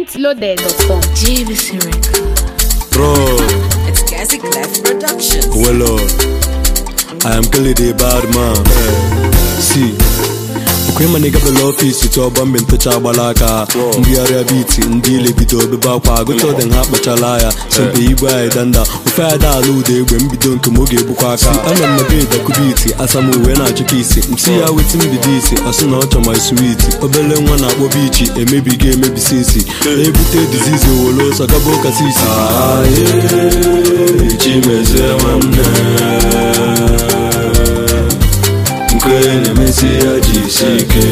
pointloaded.com. JBC Record. Bro, It's Cassie Clef Productions. well, uh, I am clearly the bad man. See, okwe ma nigga bela ọfisi tụ ọgba mgbe ntụcha agbala aka mbigharịa biti ndị ile bido obebe akwa agụta ọdị ha kpachala ya sompe igwe anyị danda ofe ada ala ụda egbe mbido nke m oge egbukwa aka ana m na bed akụbiti asam uwe na-achụka isi msi ya weti mbido isi ọsị na ọ chọ my sweet obele nwa na-akpọ bichi emebigo emebisi isi na-ebute dizizi owolo ọsọ gaba ụka sisi chimezie nwanne nke na-emesi ya jisi ike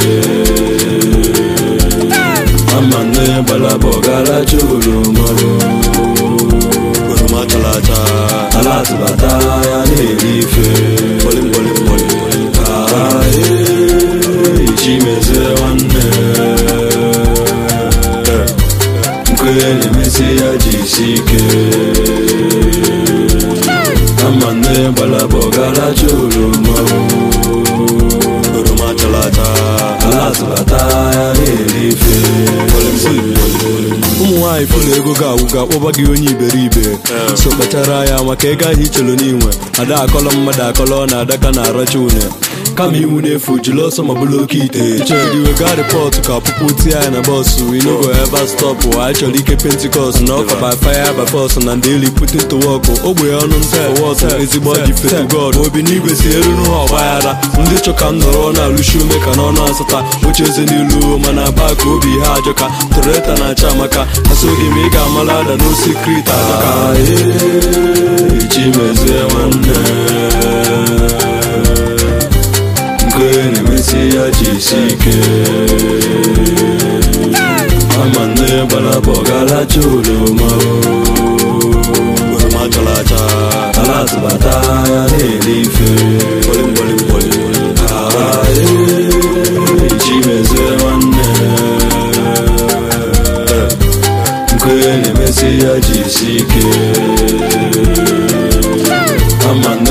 ama nne gbalaba ọgaracha oroma oroma chara acha ala atụbata ya na-eri ife chimezie nwanne nke na-emesi ya jisi ike ama nne gbalaba ọgaracha oroma oroma chara acha ala atụbata ya na-eri ife ụmụ nwaanyị fụlụ ego ga-agwụga kpọba gị onye iberibe so kpachara ya maka ego ahụ ichelu n'inwe ada akọlọ mmadụ akọlọ na adaka na aracha une kama iwu na-efu jiri ọsọ ma bụrụ oke ite ichere iwe gaa rịpọtụ ka ọpụpụ tie ya na bọsụ inogo eva stọpụ anyị chọrọ ike pentikọst na ọka by fire by force na ndị eli putin to work ogbe ọnụ nta wọtụ ezigbo ọjị fetu god obi n'igwe si elu n'ụha ọgbaghara ndị chọka m nọrọ na-alụshi ume ka n'ọnụ asata oche eze n'ilu mana baa ka obi ha ajọka toreta na-acha amaka asoghị m ị ga-amala ada n'osikrit ajọka chimezie nwanne nke na-emesi ya jisi ike ama nne gbalaba ọgaracha oroma oroma chara acha ala atụbata ya na-eri ife chimezie nwanne nke na-emesi ya jisi ike ama nne